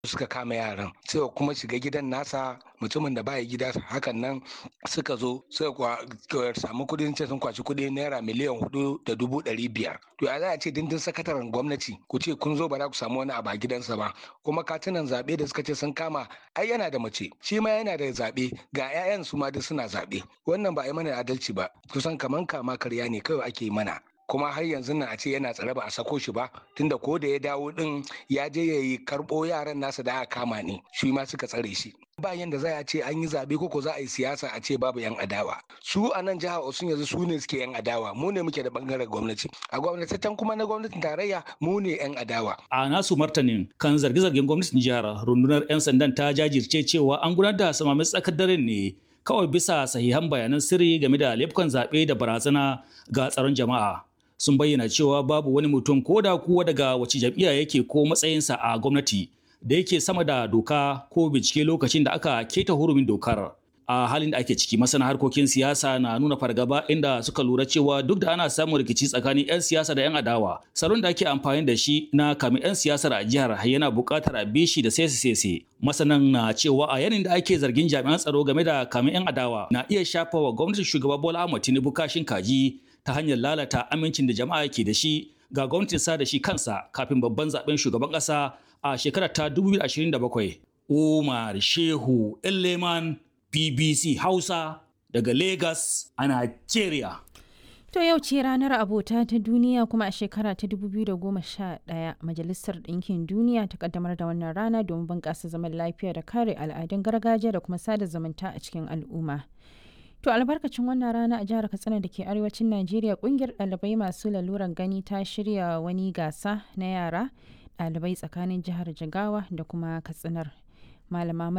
suka kama yaran suka kuma shiga gidan nasa mutumin da baya gida hakan nan suka zo suka samu kudin ce sun kwaci kudi naira miliyan hudu da dubu ɗari biyar to ya za a ce dindin sakataren gwamnati ku ce kun zo ba za ku samu wani abu a gidansa ba kuma katunan zaɓe da suka ce sun kama ai yana da mace shi ma yana da zaɓe ga 'ya'yan su ma duk suna zaɓe wannan ba a yi mana adalci ba kusan kaman kama karya ne kawai ake mana kuma har yanzu nan a ce yana tsare ba a sako shi ba tunda ko da ya dawo din ya je ya yi karɓo yaran nasa da aka kama ne shi ma suka tsare shi ba yanda za a ce an yi zaɓe ko za a yi siyasa a ce babu yan adawa su a nan jihar Osun yanzu su ne suke yan adawa mu ne muke da bangaren gwamnati a gwamnatatan kuma na gwamnatin tarayya mu ne yan adawa a nasu martanin kan zarge-zargen gwamnatin jihar rundunar 'yan sandan ta jajirce cewa an gudanar da samamin tsakar daren ne kawai bisa sahihan bayanan sirri game da laifukan zaɓe da barazana ga tsaron jama'a sun bayyana cewa babu wani mutum ko da kuwa daga wace jam'iyya yake ko matsayinsa a gwamnati da yake sama da doka ko bincike lokacin da aka keta hurumin dokar a halin da ake ciki masana harkokin siyasa na nuna fargaba inda suka lura cewa duk da ana samun rikici tsakanin 'yan siyasa da 'yan adawa salon da ake amfani da shi na kame 'yan siyasar a jihar yana buƙatar a bishi da sese-sese masanan na cewa a yanin da ake zargin jami'an tsaro game da kame 'yan adawa na iya shafa wa gwamnatin shugaba bola ahmad tinubu kashin kaji ta hanyar lalata amincin da jama'a ke da shi ga gwamnatin sa da shi kansa kafin babban zaben shugaban ƙasa a shekarar ta 2027 umar shehu leman BBC Hausa daga Lagos a Nigeria. To yau ce ranar abota ta duniya kuma a shekara ta 2011 Majalisar Ɗinkin Duniya ta kaddamar da wannan rana domin bunƙasa zaman lafiya da kare al'adun gargajiya da kuma sada zumunta a cikin al'umma. To albarkacin wannan rana a jihar Katsina da ke arewacin Najeriya kungiyar ɗalibai masu laluran gani ta shirya wani gasa na yara ɗalibai tsakanin jihar Jigawa da kuma Katsinar. Malama